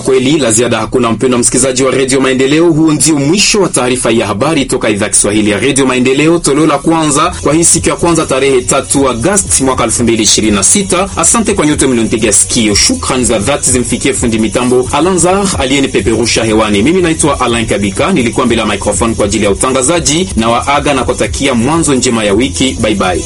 kweli la ziada hakuna, mpendwa msikilizaji wa redio Maendeleo. Huo ndio mwisho wa taarifa ya habari toka idhaa Kiswahili ya redio Maendeleo, toleo la kwanza kwa hii siku ya kwanza tarehe tatu Agosti mwaka 2026. Asante kwa nyote mlionipiga sikio. Shukrani za dhati zimfikie fundi mitambo Alanzar aliyenipeperusha hewani. Mimi naitwa Alain Kabika, nilikuwa mbele ya microphone kwa ajili ya utangazaji na waaga na kutakia mwanzo njema ya wiki. Bye bye.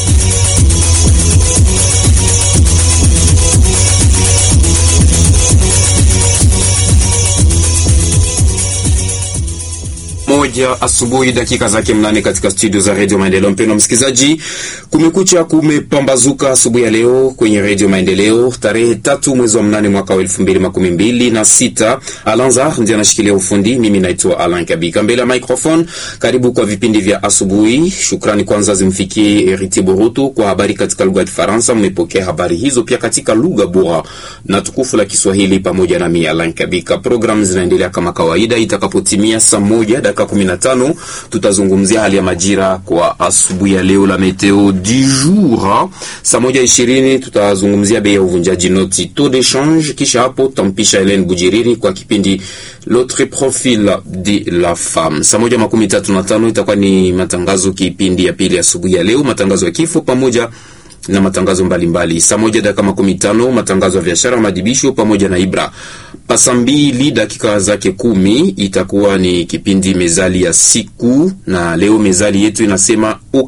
moja asubuhi dakika zake mnane katika studio za redio Maendeleo. Mpendwa msikilizaji, kumekucha kumepambazuka asubuhi ya leo kwenye redio Maendeleo tarehe tatu mwezi wa mnane mwaka wa elfu mbili makumi mbili na sita. Alanza ndiye anashikilia ufundi, mimi naitwa Alan Kabika mbele ya microphone. Karibu kwa vipindi vya asubuhi. Shukrani kwanza zimfikie Eriti Boruto kwa habari katika lugha ya Kifaransa. Mmepokea habari hizo pia katika lugha bora na tukufu la Kiswahili pamoja na mimi Alan Kabika. Programu zinaendelea kama kawaida, itakapotimia saa moja dakika 15 tutazungumzia hali ya majira kwa asubuhi ya leo, la meteo du jour. Saa moja ishirini tutazungumzia bei ya uvunjaji noti taux de change, kisha hapo tampisha Helen Bujiriri kwa kipindi l'autre profil de la femme. Saa moja makumi tatu na tano itakuwa ni matangazo kipindi ya pili asubuhi ya leo, matangazo ya kifo pamoja na matangazo mbalimbali. Saa moja dakika makumi tano matangazo ya biashara, madibisho pamoja na Ibra. Pasa mbili dakika zake kumi itakuwa ni kipindi mezali ya siku, na leo mezali yetu inasema